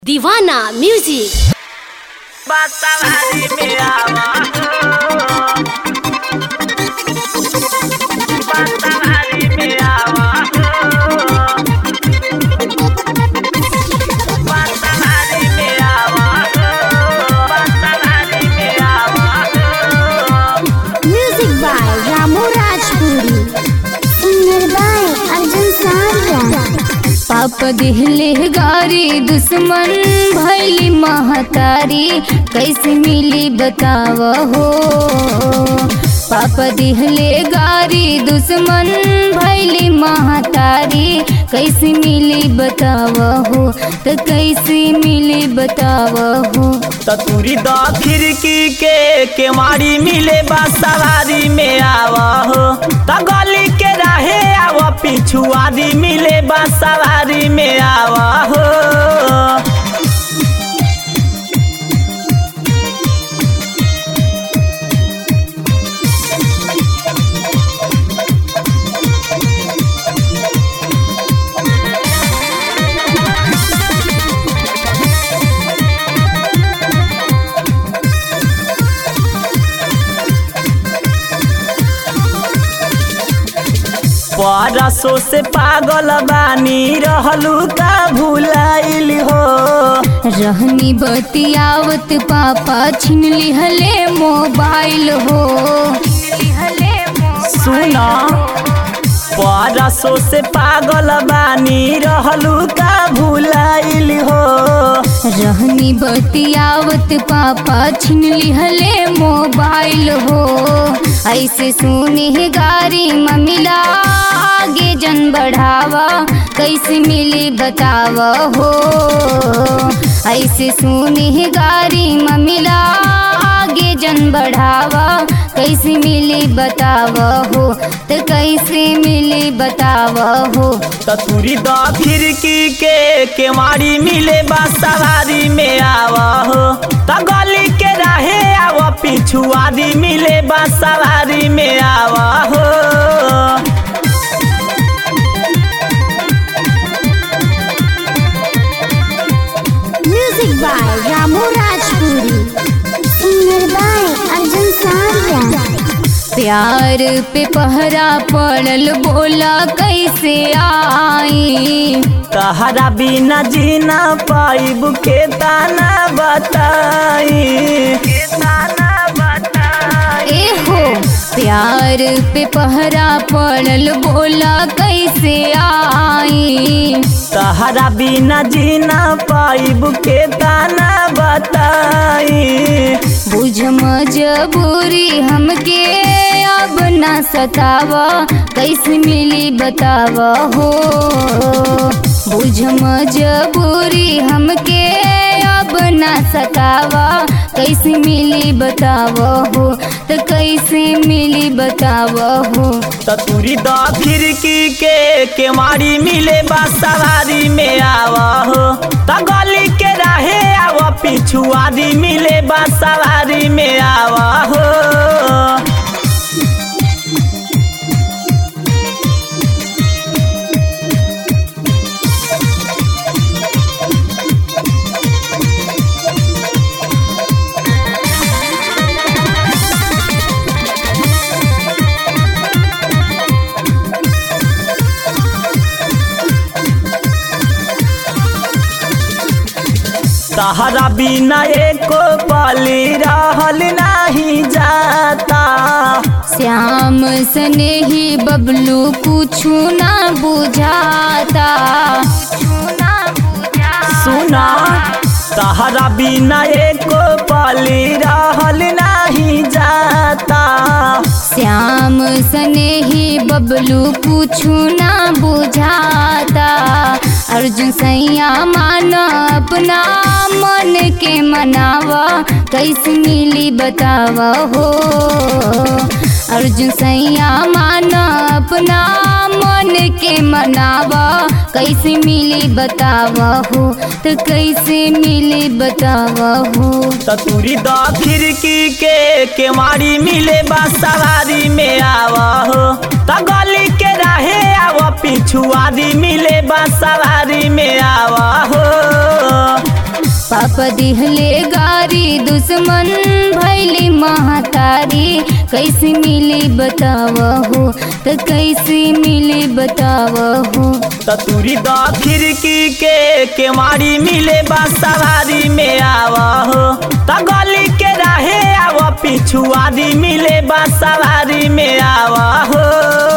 दीवाना म्यूजिक बतावारी में आवा बतावारी में आवा बतावारी में आवा बतावारी में आवा Music by Ramu Rajpuri. Singer by Arjun Sarya. पाप दिहले गारी दुश्मन भैली महतारी कैसे मिली बताव हो पाप दिहले गारी दुश्मन भैली महतारी कैसे मिली बताव हो तो कैसे मिली बताव हो ततुरी द खिड़की के केवाड़ी मिले बा सवारी में आवा हो त गली के रहे आवा पिछुआरी मिले बा सवारी में आवा हो परसों से पागल बानी रहलू का भुलाइल हो रहनी बतियावत पापा छीन लिहले मोबाइल हो सुना परसों से पागल बानी रहलू का भुलाइल हो रहनी बतियावत पापा छीन लिहले मोबाइल हो ऐसे सुने गारी ममिला आगे जन बढ़ावा कैसे मिली बताव हो ऐसे सुने गारी ममिला आगे जन बढ़ावा कैसे मिली बताव हो तो कैसे मिली बताव हो ततुरी द खिड़की के केवाड़ी मिले बा सवारी में आवा हो त गली के रहे आवा पिछुआरी मिले बा सवारी में आवा हो Music by Ramu Rajpuri. Singer by Arjun Sarya. प्यार पे पहरा पड़ल बोला कैसे आई तहरा बिना जीना पाइब के ताना बताई के ताना बताई ए हो प्यार पे पहरा पड़ल बोला कैसे आई तहरा बिना जीना पाइब के ताना बताई बुझ मजबूरी हमके अब ना सतावा कैसे मिली बताव हो बुझ मजबूरी हमके अब ना सतावा कैसे मिली बताव हो तो कैसे मिली बताव हो ततुरी द खिड़की के केवाड़ी मिले बा सवारी में आवा हो त गली के रहे आवा पिछुआरी मिले बा सवारी में आवा हो तहरा बिना एको पली रहल नहीं जाता श्याम सने ही बबलू कुछ ना बुझाता सुना तहरा बिना एको पली रहल नहीं जाता श्याम सने ही बबलू कुछ ना बुझाता अर्जुन सैया माना अपना मन के मनावा कैसे मिली बतावा हो अर्जुन सैया माना अपना मन के मनावा कैसे मिली बतावा हो तो कैसे मिली बतावा हो ततुरी द खिड़की के केवाड़ी मिले बा सवारी में आवा हो त गली के रहे आवा पिछुआरी मिले बा सवारी में आवा हो पापा दिहले गारी दुश्मन भैली महतारी कैसे मिली बतावहो त कैसे मिली बतावहो ततुरी द खिड़की के केवाड़ी मिले बा सवारी में आव हो त गली के रहे आव पिछुआरी मिले बा सवारी में आव हो